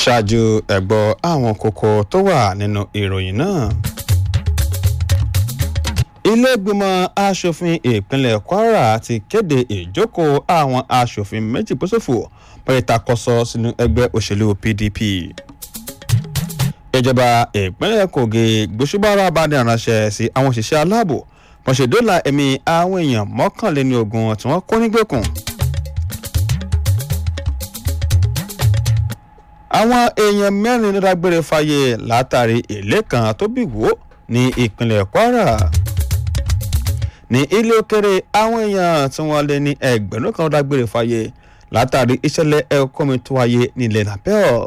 ṣáájú ẹ̀gbọ́ àwọn kókó tó wà nínú ìròyìn náà. ilé-ìgbìmọ̀ asòfin ìpínlẹ̀ kwara ti kéde ìjókòó àwọn asòfin méjì gbósòfò pẹ̀lẹ́tàkọ́sọ sínú ẹgbẹ́ òṣèlú pdp. ìjọba ìpínlẹ̀ kogi gbósùbára bá ní ìránṣẹ́ sí àwọn òṣìṣẹ́ aláàbò wọ́n ṣe dóòlà ẹ̀mí àwọn èèyàn mọ́kànléní ogun tí wọ́n kó nígbèkùn. àwọn èèyàn mẹ́rin ló dágbére fáyé látàrí èlé kan tó bí wò ní ìpínlẹ̀ kwara ní ilé òkèrè àwọn èèyàn tí wọ́n lé ní ẹgbẹ̀rún kan ló dágbére fáyé látàrí ìṣẹ̀lẹ̀ ẹ̀kọ́ mi tó wáyé nílẹ̀ nàpẹ́ọ̀.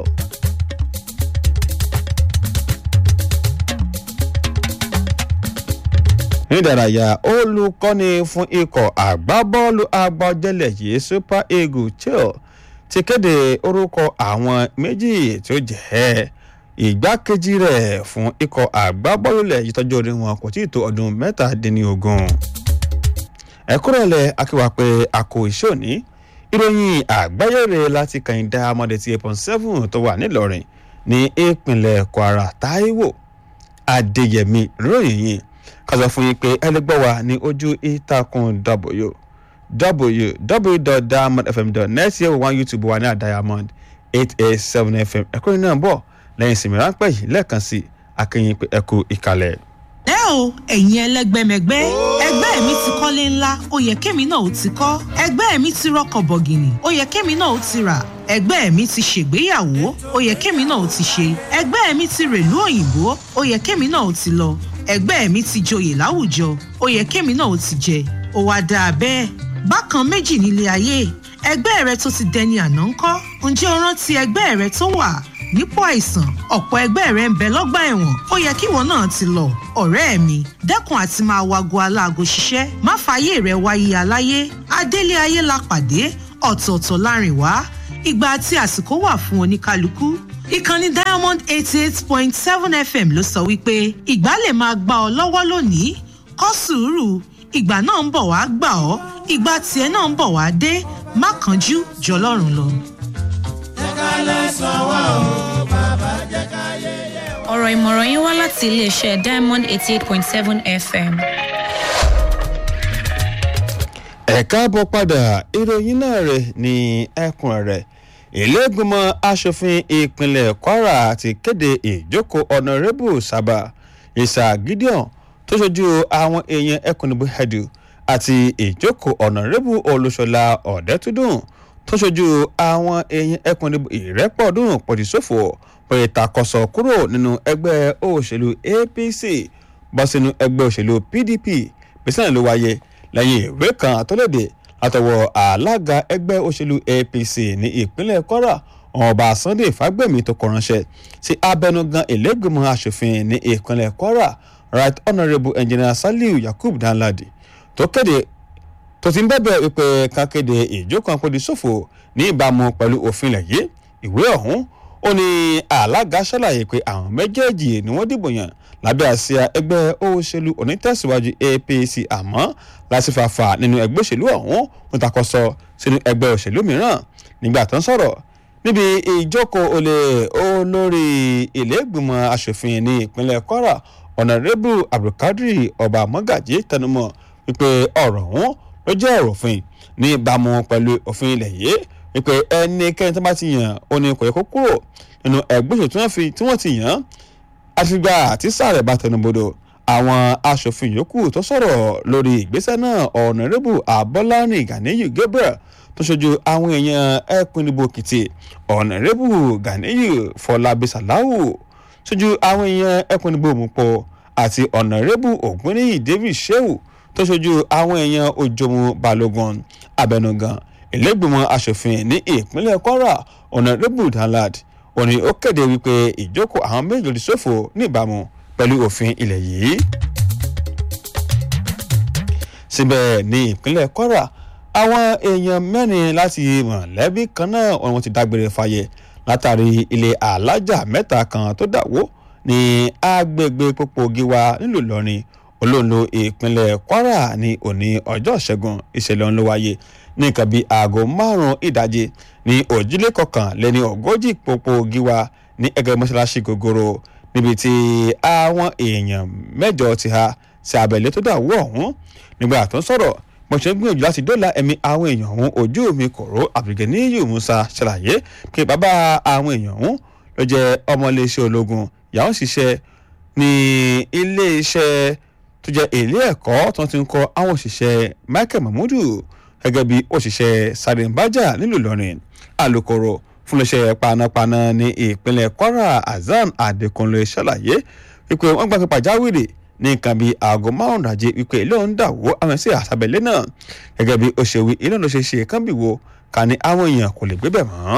nídàráyà olùkọ́ni fún ikọ̀ àgbábọ́ọ̀lù agbájẹ́lẹ̀ yìí super eagles chill ti kéde orúkọ àwọn méjì tí ó jẹ́ ìgbákejì rẹ̀ fún ikọ̀ àgbábọ́ọ̀lù lẹ̀ yìí tọ́jú orí wọn kò tí ì tó ọdún mẹ́tàdínlógún. ẹ̀kúrọ̀lẹ̀ akíwá pé àkó iṣẹ́ òní ìròyìn àgbáyére láti kàyìndà amọ̀dé ti eight point seven tó wà nílọrin ní ìpínlẹ̀ kwara taiwo adéyẹmí ròyìn yìí kàzọ fún yín pé ẹlẹgbẹ́ wa ní ojú ìtàkùn w www.diamondfm.net yẹ wò wá youtube wa ní àdiamond eight eight seven fm ẹ̀kọ́ iná bọ̀ lẹ́yìn ìsinmi ráńpẹ́ yìí lẹ́ẹ̀kan sí akínyìn pé ẹ̀kú ìkàlẹ̀. ẹ o ẹ̀yin ẹlẹ́gbẹ́mẹgbẹ́ ẹgbẹ́ mi ti kọ́lé ńlá ó yẹ kémi náà ó ti kọ́ ẹgbẹ́ mi ti rọkọ̀ bọ̀gìnì ó yẹ kémi náà ó ti rà ẹgbẹ́ mi ti ṣègbéyàwó ó yẹ kémi náà ó ti ṣe ẹgbẹ́ mi ti rèlú òyìnbó ó yẹ kémi náà ó ti lọ ẹgbẹ́ mi ti joyè láwùjọ ó yẹ kémi náà ó ti jẹ ó wá dáa bẹ́ẹ̀ bákan méjì nílé ayé ẹgbẹ́ rẹ tó ti dẹni àná ń kọ́ ǹjẹ́ o rántí ẹgbẹ́ rẹ tó wà nípò àìsàn ọ̀pọ̀ ẹgbẹ́ rẹ ń bẹ lọ́gbà ẹ̀wọ̀n ó yẹ kíwọ náà ti lọ ọ̀rẹ́ mi dẹ́kun àti máa wago aláago ṣiṣẹ́ má fààyè rẹ wáyé aláyé adélé ayé la pàdé ọ̀tọ̀ọ̀tọ̀ láàrin wá ìgbà àti àsìkò wà fún oníkálukú ìkànnì diamond eighty eight point seven fm ló sọ wípé ìgbà lè máa gbà ọ lọ́wọ́ lónìí kọ́ sùúrù ìgbà náà ń bọ̀ wá gbà ọ́ ìgbà tiẹ̀ náà ń bọ̀ wá dé má kánjú jọlọ́run lọ. ọ̀rọ̀ ìmọ̀ràn yín wá láti iléeṣẹ́ diamond eighty eight point seven fm. ẹ káàbọ̀ padà ìròyìn náà rẹ̀ ní ẹkùn rẹ̀ ìlẹ́gbìmọ̀ asòfin ìpínlẹ̀ kwara ti kéde ìjókòó ọ̀nàrẹ́bù sábà ìsà gideon tó ṣojú àwọn èèyàn ẹkùn ìbò hedu àti ìjókòó ọ̀nàrẹ́bù olùṣọ́lá ọ̀dẹ́túndùn tó ṣojú àwọn èèyàn ẹkùn ìbò ìrẹ́pọ̀dùn pọ̀jùsófò pé ìtakọ̀sọ̀ kúrò nínú ẹgbẹ́ òṣèlú apc bọ́ sínú ẹgbẹ́ òṣèlú pdp bísí ló wáyé lẹ́yìn ìwé kan tó léde látọwọ́ alága ẹgbẹ́ òṣèlú apc ní ìpínlẹ̀ kwara ọba sunday fagbemi tó kọ ránṣẹ́ sí abẹnugan ìlẹ́gbẹ̀mọ asòfin ní ìpínlẹ̀ kwara right honourable engineer saliu yakub danladi tó kéde tó ti ń bẹ̀bẹ̀ wípé kan kéde ìjókòó àpòdì ṣòfò ní ìbámu pẹ̀lú òfin ilẹ̀ yìí ìwé ọ̀hún ó ní alága ṣàlàyé pé àwọn méjèèjì ni wọ́n dìbò yàn lábẹ́ àsíá ẹgbẹ́ òṣèlú onítẹ̀síwájú apc àmọ́ lásìfàfà nínú ẹgbẹ́ òṣèlú ọ̀hún ń takọsọ sínú ẹgbẹ́ òṣèlú mìíràn nígbà tó ń sọ̀rọ̀ níbi ìjókòó olè olórí ìlẹ́gbìmọ̀ asòfin ní ìpínlẹ̀ kwara ọ̀nàrẹ́bù abdulkadir ọba mọ́gàjì tẹnumọ́ wípé ọ̀rọ̀ ọ̀hún ló jẹ́ ọ̀rọ̀ òfin ní ìbámu pẹ̀lú òfin ilẹ̀ yìí wípé ẹnikẹ́ni tó bá ti yàn ó ní kò yẹ kó kúrò nínú ẹgbẹ́ òṣèlú tí wọ́n ti yàn án àfìgbà àti sáré bá tẹnubodò àwọn asòfin yòókù tó sọ̀rọ̀ lórí ìgbésẹ̀ náà ọ̀nàrẹ́bù abọ́lárin ganiyu gabriel tó ṣojú àwọn èèyàn ẹkùn ìdìbò èkìtì ọ̀nàrẹ́bù ganiyu fọlábí sàláwù ṣojú àwọn èèyàn ẹkùn ìdìbò òmùpọ̀ àti ọ̀nàrẹ́bù ògúnníyì david sheu tó ṣojú àwọn èèyàn òjòmù balógun abẹnugan ìlẹ́gbìmọ̀ asòfin ní ìpínlẹ̀ kwara ọ̀nàrẹ́bù danlad òní ó kéde wípé ìjókòó àwọn méjì lòdì sófò níbàámu pẹ̀lú òfin ilẹ̀ yìí. síbẹ̀ ní ìpínlẹ̀ kwara àwọn èèyàn mẹ́rin láti mọ̀lẹ́bí kan náà wọ́n ti dágbére fáyé látàrí ilé alájà mẹ́ta kan tó dàwó ní agbègbè pópó gíwá nílùú ìlọrin olóńlo ìpínlẹ̀ kwara ní òní ọjọ́ ìṣẹ́gun ìṣẹ̀lẹ̀ ọ̀hún ló wáyé ní nǹkan bíi aago márùn-ún ìdajì ní òjìlé kọkànléní ogójì pópó gíwá ní ẹgbẹ́ mọ́ṣáláṣí gogoro níbi tí àwọn èèyàn mẹ́jọ ti ha sí abẹ́lé tó dà wọ́ ọ̀hún nígbà tó ń sọ̀rọ̀ mo ṣe ń gbìyànjú láti dóòlà ẹ̀mí àwọn èèyàn ọ̀hún ojú mi kòró Abdulganiyu Musa ṣàlàyé pé bàbá àwọn èèyàn ọ̀hún ló jẹ́ ọmọ iléeṣẹ́ ológun ìyàwó ṣiṣẹ́ ní iléeṣẹ́ tó jẹ́ ilé ẹ̀kọ́ tó ti ń kọ́ àwọn òṣìṣẹ́ Michael Mahmudu gẹ́gẹ́ bí òṣìṣẹ́ Sarimbaja nílùú Ìlọrin alukoro fún iléeṣẹ́ panápaná ní ìpínlẹ̀ Kwara Hasan Adekunle ṣàlàyé wípé wọ́n gbà pé pàjáwìrì ní nǹkan bíi aago márùn dàjẹ́ wípé ilé òun dà wó àwọn ẹ̀sìn àṣàbẹ̀lẹ̀ náà gẹ́gẹ́ bí ó ṣe wí ilé òun ló ṣe ṣe kán bì wo ká ní àwọn èèyàn kò lè gbé bẹ̀ mọ́.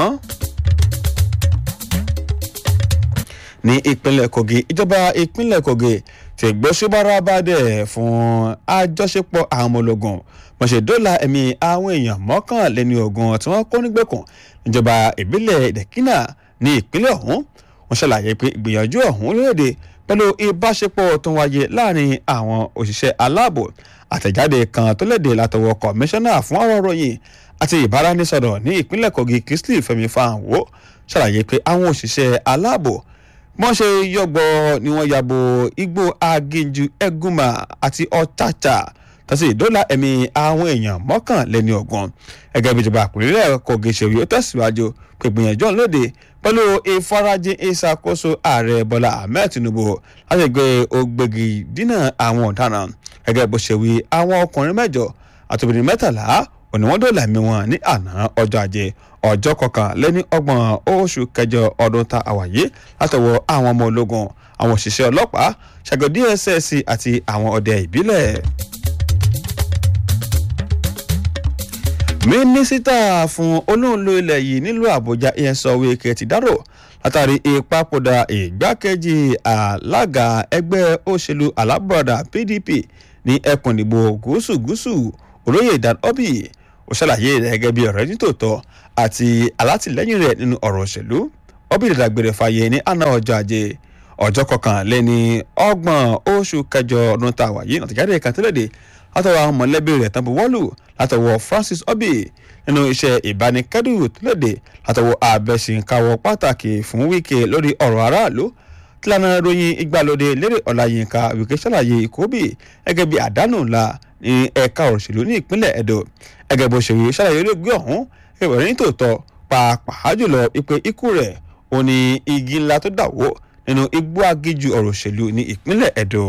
ní ìpínlẹ̀ Kogi ìjọba ìpínlẹ̀ Kogi ti gbóṣùbára bàdẹ̀ fún àjọṣepọ̀ àwọn ọmọ ológun wọ́n ṣe dóòlà ẹ̀mí àwọn èèyàn mọ́kànléní ogun tí wọ́n kó nígbèkùn níjọba ìbílẹ̀ Dẹ̀kínà ní ìpínlẹ̀ ọ̀hún wọ́n ṣàlàyé pé ìgbìyànjú ọ̀hún lóde pẹ̀lú ìbáṣepọ̀ tó ń wáyé láàrin àwọn òṣìṣẹ́ aláàbò àtẹ̀jáde kan tó léde látọwọ́ kọmíṣánná fún ọ̀rọ̀ ròyìn àti ìbáraẹnisọ̀rọ̀ ní ìpínlẹ̀ Kogi Kingsley Fẹ́mi Fáwọn ṣàlàyé pé àwọn òṣìṣẹ́ aláàbò wọ́n ṣe yọ̀gbọ̀ ni wọ́n yàbò igbó aginjù ẹgúnmà àti ọ̀chàchà tàbí ìdólà ẹ̀mí àwọn èèyàn mọ́kànléní ọgbọ̀n ẹgẹ́ bí ìjọba àpòlélẹ̀ Kogi ṣèwé ó tẹ̀síwájú pé gbìyànjú ọ̀hún lóde pẹ̀lú ìfarajìn ìṣàkóso ààrẹ Bọ́lá Ahmed Tinubu láti gbé ògbégi dínà àwọn ọ̀daràn gẹ́gẹ́ bó ṣe wí àwọn ọkùnrin mẹ́jọ àti obìnrin mẹ́tàlá òní wọ́n dóòlà ẹ̀mí wọn ní àná ọjọ́ ajé ọjọ́ kọkànléní ọgbọ̀n oṣù kẹjọ ọdún ta àwàyé látọwọ́ àwọn ọmọ ológun àwọn òṣìṣẹ́ ọlọ́pàá ṣàgọ́ DSS àti àwọn ọdẹ ìbílẹ̀. mínísítà fún olóńlò ilẹ̀ yìí nílùú àbújá ìyẹnsọ wíkẹ́ ti dárò látàrí ìpapòdà ìgbákejì alága ẹgbẹ́ òṣèlú alábọ̀dà pdp ní ẹkùn ìdìbò gúúsù gúúsù olóyè dan obi ó ṣàlàyé rẹ̀ gẹ́gẹ́ bí ọ̀rẹ́ nítòótọ́ àti alátìlẹ́yìn rẹ̀ nínú ọ̀rọ̀ òṣèlú obi dàgbére fàyè ní àná ọjọ́ ajé ọjọ́ kọkànléní ọgbọ̀n oṣù kẹjọ ọdún tá a wà yìí àtẹ̀jáde kan tẹ́lẹ̀dẹ̀ látọwọ́ àwọn mọ̀lẹ́bí rẹ̀ tán buwọ́lù látọwọ́ Francis Obi nínú iṣẹ́ ìbánikẹ́dùn tẹ́lẹ̀dẹ̀ látọwọ́ abẹ́sìnkáwọ́ pàtàkì fún Wike lórí ọ̀rọ̀ aráàlú tílànà ròyìn ìgbàlódé lérè Ọláyínká Wike ṣàlàyé ìkóbì gẹ́gẹ́ bí àdánù ńlá ní ẹ̀ka òṣèlú ní ìpínlẹ̀ Edo gẹ́gẹ́ bó ṣe wí ṣàlàyé olóògbé ọ̀hún ẹ̀wẹ̀ ní tòótọ́ pàápàá jùlọ ìpè ikú rẹ̀ ó ní igi ńlá tó dàwó nínú igbó agíjù ọ̀rọ̀ òṣèlú ní ìpínlẹ̀ Edo.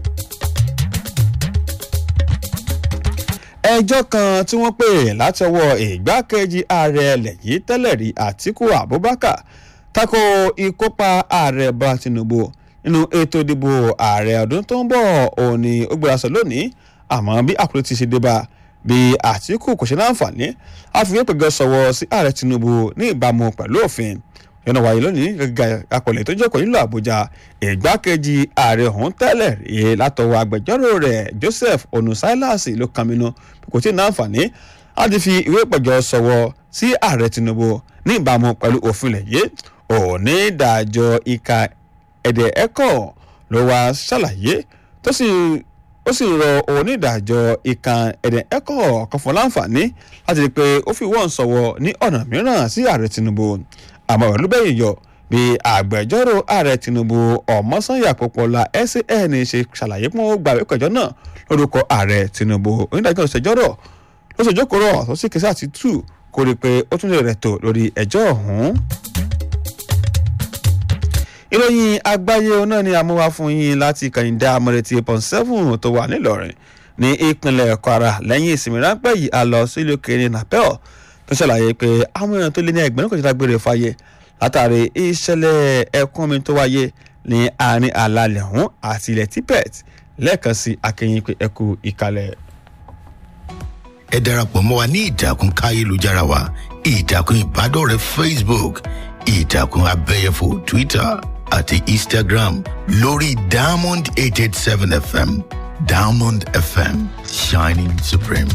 ẹjọ́ kan tí wọ́n pè látọwọ́ ìgbákejì ààrẹ ilẹ̀ yìí tẹ́lẹ̀ rí Àtíkù Abubakar tako ìkópa ààrẹ Bọ́lá Tinubu nínú ètò ìdìbò ààrẹ ọdún tó ń bọ̀ òun ni ó gbéra sọ lónìí àmọ́ bí àkúrẹ́ ti ṣe dé bá bí Àtíkù kò ṣe láǹfààní àfihàn pẹ̀gẹ́ sọ̀wọ́ sí ààrẹ Tinubu ní ìbámu pẹ̀lú òfin yọ̀nà wáyé lónìí gẹ́gẹ́ akọ̀lẹ̀ tó jókòó nílùú Àbújá ìgbákejì ààrẹ ọ̀hún tẹ́lẹ̀ rí látọwọ́ agbẹjọ́rò rẹ̀ Joseph Onusilasi ló kàmínú kò tí ì náǹfààní láti fi ìwé ìpẹ̀jọ́ sọ̀wọ́ sí ààrẹ Tinubu ní ìbámu pẹ̀lú òfin lẹ̀ yé òní ìdájọ́ ìka ẹ̀dẹ̀ ẹ̀kọ́ ló wá ṣàlàyé tó sì ó sì rọ onídàájọ́ ìkan ẹ̀dẹ̀ ẹ̀kọ́ kan fún láǹfààní láti rí i pé ó fi wọ́n sọ̀wọ́ ní ọ̀nà mìíràn sí ààrẹ Tinubu àmọ́ ìlú bẹ́yìn yọ bí agbẹjọ́rò ààrẹ Tinubu ọmọsanya Pópóọlá SAN ṣe ṣàlàyé pé wọ́n gba ìpẹ̀jọ́ náà lórúkọ ààrẹ Tinubu onídàájọ́ ìṣẹ́jọ́rọ̀ ló ṣe jókòó tó sì kẹsà ti tù kó rí i pé ó tún lè rẹ̀ tó lórí ẹjọ́ ọ̀hún. ìròyìn àgbáyé náà ni amúwá fún yín láti kàyíndá amọ̀rẹ̀tì pọ̀n seven tó wà nílọrin ní ìpínlẹ̀ Kwara lẹ́yìn ìsinmi ráńpẹ́ yìí a lọ sí ìlú kẹrin napel tó ṣàlàyé pé àwọn èèyàn tó lé ní ẹgbẹ̀rún kan dágbére fáyé látàrí ìṣẹ̀lẹ̀ ẹ̀kún omi tó wáyé ní àárín àlàlẹ̀ ọ̀hún àti ilẹ̀ Tibet lẹ́ẹ̀kan sí akẹ́yìn pé ẹkú ìkàlẹ̀. ẹ darapọ̀ mọ́ wa ní ìtàkùn káyélujára wa ìtàkùn ìbádọ́rẹ̀ẹ́ Facebook ìtàkùn abẹ́yẹfò Twitter àti Instagram lórí Diamond eight eight seven FM Diamond FM shining supreme.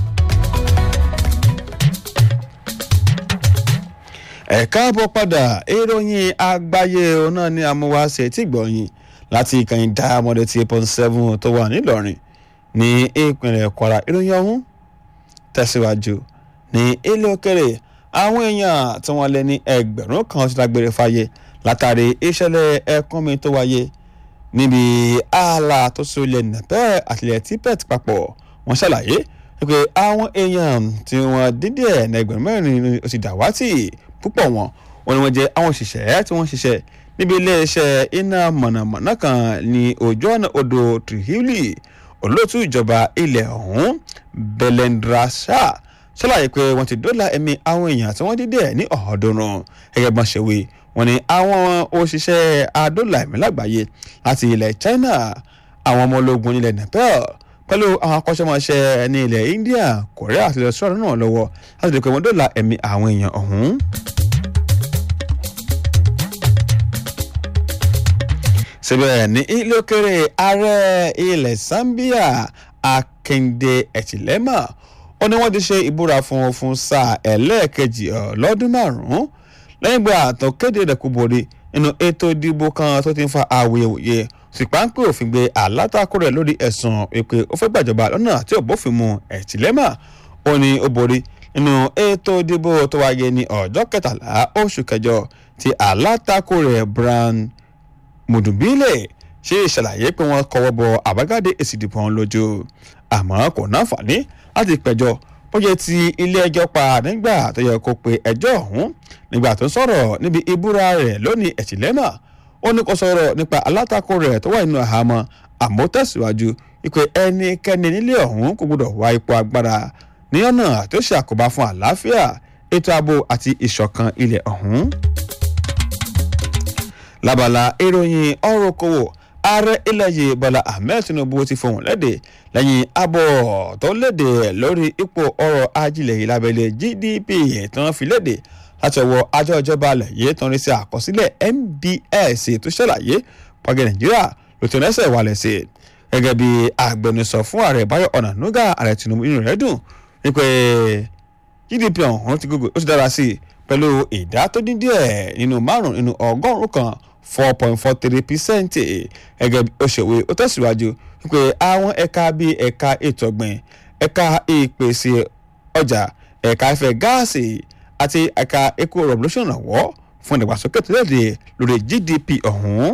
ẹ káàbọ̀ padà ìròyìn àgbáyé náà ní amúwáṣe tí gbọ̀nyìn láti ìkànnì Diamond eight point seven tó wà nílọrin ní ìpínlẹ̀ Kwara ìròyìn ọ̀hún tẹ̀síwájú ní ilé òkèrè àwọn èèyàn tí wọ́n lé ní ẹgbẹ̀rún kan ti dágbére fáyé látàrí ìṣẹ̀lẹ̀ ẹ̀kúnmi tó wáyé níbi ààlà tó so ilẹ̀ nàpẹ́ àtìlẹ̀ típẹ́ẹ̀tì papọ̀ wọ́n ṣàlàyé pé àwọn èèyàn tí wọ́n dídí ẹ̀ ní ẹgbẹ̀rún mẹ́rin ó ti dàwátì púpọ̀ wọn wọn ni wọ́n jẹ́ àwọn òṣìṣẹ́ tí wọ́n ṣiṣẹ́ níbi iléeṣẹ́ iná mọ̀nàmọ́ná kan ní ojú ọ̀nà odò trihili olóòtú ìjọba ilẹ̀ ọ̀hún belendra shah ṣàlàyé pé wọ́n ti dóòlà ẹ̀mí àwọn èèyàn tí wọ́n dídí ẹ̀ ní ọ̀ọ́dúnrún gẹ́gẹ́ bọ́n ṣe wí wọ́n ní àwọn òṣìṣẹ́ adóòlà ẹ̀mí lágbàáyé láti ilẹ̀ china àwọn ọmọ ológun ilẹ̀ nepal pẹ̀lú àwọn akọ́ṣẹ́mọṣẹ́ ní ilẹ̀ india korea àti australia náà lọ́wọ́ láti lè pé wọ́n dóòlà ẹ̀mí àwọn èèyàn ọ̀hún. síbẹ̀ ní ilé òkèrè ààrẹ ilẹ̀ zambia akinde ẹ̀tìlẹ́mà ó ní wọ́n ti ṣe ìbúra fún fún sáà ẹlẹ́ẹ̀kejì lọ́dún márùn-ún lẹ́yìn ìgbà tó kéde rẹ̀ kú borí nínú ètò ìdìbò kan tó ti ń fa awuyewuye sì páńpẹ́ òfin gbé alátakò rẹ̀ lórí ẹ̀sùn pé ó fẹ́ gbàjọba lọ́nà tí ò bófin mu ẹ̀tìlẹ́mà ó ní ó borí nínú ètò ìdìbò tó wáyé ní ọjọ́ kẹtàlá oṣù kẹjọ tí alátakò rẹ̀ brown mùdùbílẹ̀ ṣe ìṣàlàyé pé wọ́n kọwọ́ bọ àbájáde èsì ìdìbò ọ̀hún lójú àmọ́ kò náfààní láti pẹ̀jọ́ ó yẹ ti ilé ẹjọ́ pa nígbà tó yẹ kó pe ẹjọ́ ọ̀hún nígbà tó sọ̀rọ̀ níbi ìbúra rẹ̀ lónìí ẹ̀tìlẹ́mà ó ní kó sọ̀rọ̀ nípa alátakò rẹ̀ tó wà nínú àhámọ́ àmọ́ tẹ̀síwájú wípé ẹnikẹ́ni nílé ọ̀hún kò gbọdọ̀ wá ipò agbára ní ọ̀nà tó ṣe àkóbá fún àlàáfíà ètò ààbò àti ìṣọ̀kan ilẹ̀ ọ̀hún lábala ìròyìn ọ̀rọ̀ okòwò ààrẹ ilẹ̀ yìí bọ́lá ahmed tinubu ti fohùn lédè lẹ́yìn abọ́ tó lédè lórí ipò ọrọ̀ ajílẹ̀ yìí lábẹ́lẹ̀ gdp tí wọ́n fi lédè láti ọwọ́ àjọ ìjọba alẹ̀ yìí tó ń rí sí àkọsílẹ̀ mbs tó ṣàlàyé pàgẹ́ nàìjíríà ló ti rẹ́sẹ̀ wálẹ̀ sí i gẹ́gẹ́ bí agbẹnusọ fún ààrẹ báyọ̀ ọ̀nànúgà ààrẹ tinubu inú rẹ̀ dùn wípé gdp ọ̀hún ti gbogbo ó ti dára sí i pẹ̀lú ìdá tó dín díẹ̀ nínú márùn-ún nínú ọgọ́rùn-ún kan four point four three percent gẹ́gẹ́ bí òṣèwé ó tẹ̀síwájú wípé àwọn ẹ̀ka bíi ẹ̀ka ètò ọ̀gbìn ẹ̀ka ìpèsè ọjà ẹ̀ka ìfẹ́ gáàsì àti ẹ̀ka eco revolution ọ̀wọ́ fún ìdàgbàsókè tó léde lórí gdp ọ̀hún.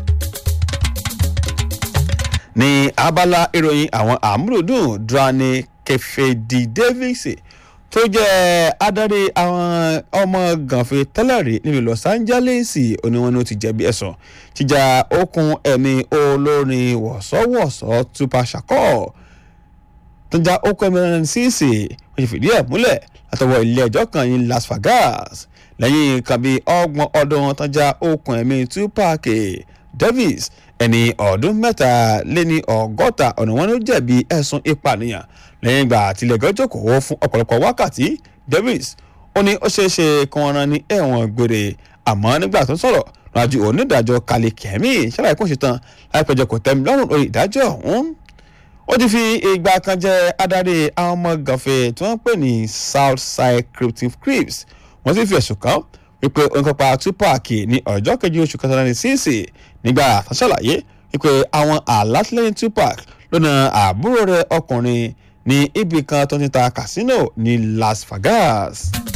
ní abala ìròyìn àwọn àmúlòdùn drani kẹfẹ́dì davis tó jẹ́ adarí àwọn ọmọ gànfẹ́ tẹ́lẹ̀rí nílùú los angeles oníwọ̀n ni ó ti jẹ̀bi ẹ̀sùn jíjà okùn ẹ̀mí olórin wọ̀sọ́wọ̀sọ́ tupac shakur tó já okùn ẹ̀mí rẹ̀ síìsì wọ́n ti fìdí ẹ̀ múlẹ̀ látọwọ́ ilé ẹjọ́ kan ní las vegas lẹ́yìn nǹkan bíi ọgbọ̀n ọdún tó já okùn ẹ̀mí tupac davis ẹni ọdún mẹ́ta lé ní ọgọ́ta ọ̀nà wọn ló jẹ̀bi ẹ̀sùn ìpànìyàn lẹ́yìn ìgbà àtìlẹ́gọ́ jókòó fún ọ̀pọ̀lọpọ̀ wákàtí davis ó ní ó ṣeé ṣe kí wọ́n rán ní ẹ̀wọ̀n gbére àmọ́ nígbà tó sọ̀rọ̀ rájú onídàájọ́ kálí kẹ́mí ṣàlàyé kó ṣe tán láìpẹ́jọ kò tẹ́mi lọ́rùn lórí ìdájọ́ ọ̀hún ó ti fi ìgbà kan jẹ́ adarí àwọn ọmọ gànfẹ́ tí wọ́n pè ní southside cryptic crips wọ́n sì fi ẹ̀sùn kàn wípé òǹkọ́pa tupac ní ọjọ́ kejì oṣù kẹtàlá ní síìsì nígbà tó ṣàlàyé wípé àwọn alátìlẹyìn tupac lọ́nà àbúrò rẹ̀ ọkùnrin ní ibì kan tó ti ta casino ní las vegas.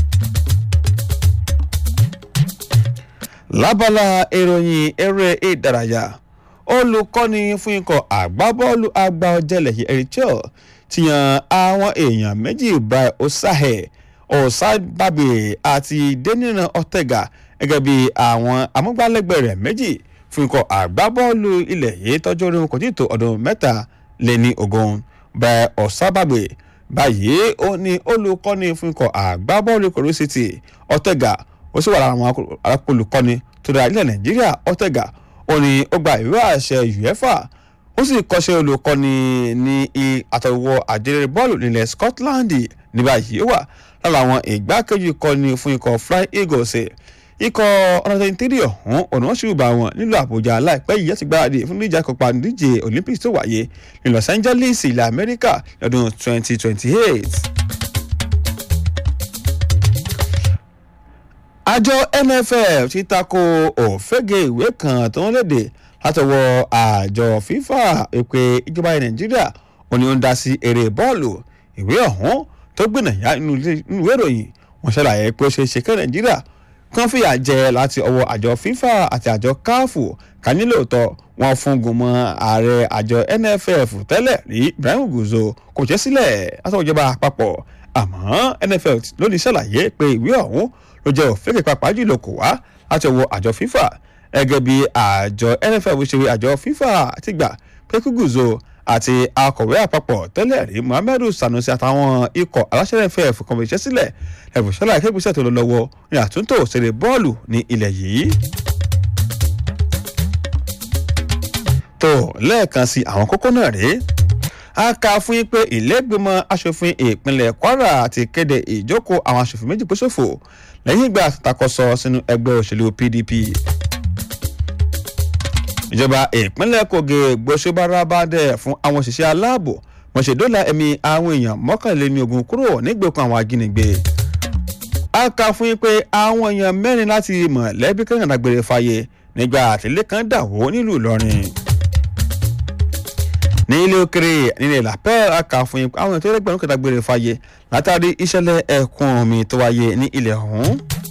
lábala ìròyìn eré ìdárayá olùkọ́ni fún ikọ̀ àgbábọ́ọ̀lù àgbà ọ̀jẹ̀lẹ̀ eritrea ti yan àwọn èèyàn méjì brian osahe osababe àti deniran ortega gẹ́gẹ́ bí àwọn amúgbálẹ́gbẹ̀ẹ́ rẹ̀ méjì fún ikọ̀ àgbábọ́ọ̀lù ilẹ̀ yìí tọ́jú orí wọn kò tí ì tó ọdún mẹ́ta lé ní ogún brian osababe báyìí ó ní olùkọ́ni fún ikọ̀ àgbábọ́ọ̀lù kòrò city ortega ó sì wà lára àwọn olùkọ́ni tó dára ilẹ̀ nàìjíríà ortega ó ní ó gba ìwé àṣẹ uefa ó sì kọ́ṣẹ́ olùkọ́ni ní àtọwọ́ àjẹrẹ bọ́ọ̀lù nílẹ̀ scotland ní báyìí ó wà lára àwọn ìgbákejì kọ́ni fún ikọ̀ fly eagles ikọ̀ ọ̀nàdẹ́yìn tírì ọ̀hún ọ̀nà wọn ṣùgbọ́n àwọn nílùú àbújá láìpẹ́ yìí láti gbáradì fún níjà kópa nídíje olympics tó wáyé ní los angeles ilẹ̀ amẹ́ríkà lọ́dún 2028. àjọ nff ti tako òfégè ìwé kan tó ń léde látọwọ́ àjọ fifa pé ìjọba nàìjíríà ò ní ó ń dá sí eré bọ́ọ̀lù ìwé ọ̀hún tó gbìnàyà nínú ìwé ìròyìn wọ́n ṣàlàyé pé ó ṣeé ṣe kí nàìjíríà kan fìyà jẹ láti ọwọ́ àjọ fifa àti àjọ káfù ká nílòótọ́ wọn fún gùnmọ́ ààrẹ àjọ nff tẹ́lẹ̀ rí ibrahim guzo kò jẹ́ sílẹ̀ látọwọ́ ìjọba àpapọ̀ àmọ́ nff lónìí ṣàlàyé pé ìwé ọ̀hún ló jẹ́ òfin pàápàá jùlọ kò wá láti ọwọ́ àjọ fifa gẹ́gẹ́ bí àjọ nff ṣe wí àjọ fifa ti gbà pé kí guzo àti akọ̀wé àpapọ̀ tẹ́lẹ̀ rí muhammadu sanusi àtàwọn ikọ̀ aláṣẹ nff kan fi iṣẹ́ sílẹ̀ ẹ̀bùn ṣọlá ìkẹ́gbẹ́sẹ̀ tó lọ lọ́wọ́ ní àtúntò ṣeré bọ́ọ̀lù ní ilẹ̀ yìí. tó lẹ́ẹ̀kan sí àwọn kókó náà rèé a kà fún yín pé ìlẹ́gbẹ̀mọ asòfin ìpínlẹ̀ kwara ti kéde ìjókòó àwọn asòfin méjì kó ṣòfò lẹ́yìn ìgbà àtakọ̀sọ sínú ẹgbẹ́ òṣèlú pdp ìjọba ìpínlẹ̀ kogi gbósùbárabàdẹ fún àwọn òṣìṣẹ́ aláàbò wọ́n ṣe dóòlà ẹ̀mí àwọn èèyàn mọ́kànléní ogun kúrò nígbèkùn àwọn ajínigbé a kà fún yín pé àwọn èèyàn mẹ́rin láti mọ̀lẹ́bí kan dàgbére fàyè nígbà àtìlẹ́ kan dàwó nílùú ìlọrin ní ilé òkèrè nílẹ̀ làpẹ́ a kà fún yín pé àwọn ètò ẹgbẹ̀rún kan dàgbére fàyè látàrí ìṣẹ̀lẹ̀ ẹ̀kún omi tó wáyé ní ilẹ̀ ọ̀hún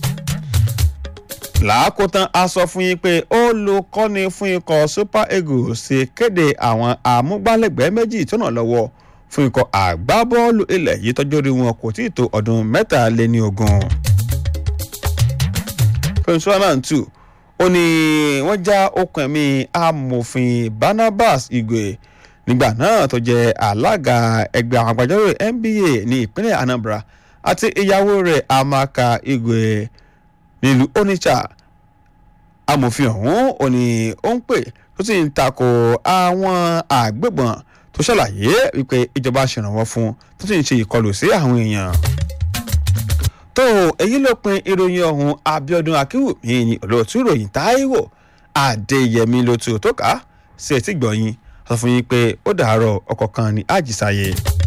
làákótán a sọ fún yín pé olùkọ́ni fún ikọ̀ super eagles ṣe kéde àwọn àmúgbálẹ́gbẹ̀ẹ́ méjì tó nà lọ́wọ́ fún ikọ̀ àgbábọ́ọ̀lù ilẹ̀ yìí tọ́jú orí wọn kò tí ì tó ọdún mẹ́tàléní ogún. prince one two ó ní wọ́n já okùn ẹ̀mí amòfin barnabas igwe nígbà náà tó jẹ́ alága ẹgbẹ́ àwọn agbẹjọ́rò nba ní ìpínlẹ̀ anambra àti ìyàwó rẹ̀ amaka igwe nílùú onitsha amòfin ọ̀hún ò ní ó ń pè tó sì ń takò àwọn àgbébọn tó ṣàlàyé wípé ìjọba ṣèrànwọ́ fún tó sì ń ṣe ìkọlù sí àwọn èèyàn. tó èyí ló pin ìròyìn ọ̀hún abiodun akínwùmí ní olóòtú ìròyìn táíwò adéyẹmí ló tu tó ká sí etí gbọ̀yìn sọ fún yín pé ó dàárọ̀ ọkọ̀ kan ní àjísáyé.